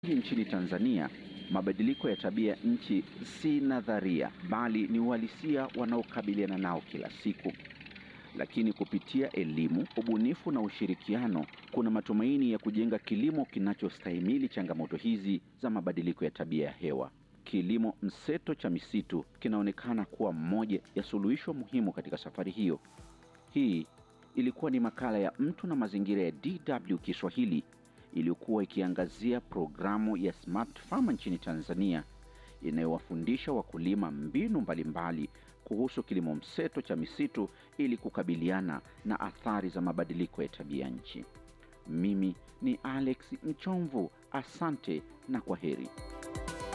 Nchini Tanzania, mabadiliko ya tabia nchi si nadharia bali ni uhalisia wanaokabiliana nao kila siku. Lakini kupitia elimu, ubunifu na ushirikiano, kuna matumaini ya kujenga kilimo kinachostahimili changamoto hizi za mabadiliko ya tabia ya hewa. Kilimo mseto cha misitu kinaonekana kuwa mmoja ya suluhisho muhimu katika safari hiyo. Hii ilikuwa ni makala ya Mtu na Mazingira ya DW Kiswahili iliyokuwa ikiangazia programu ya Smart Farm nchini Tanzania inayowafundisha wakulima mbinu mbalimbali kuhusu kilimo mseto cha misitu ili kukabiliana na athari za mabadiliko ya tabia nchi. Mimi ni Alex Mchomvu, asante na kwa heri.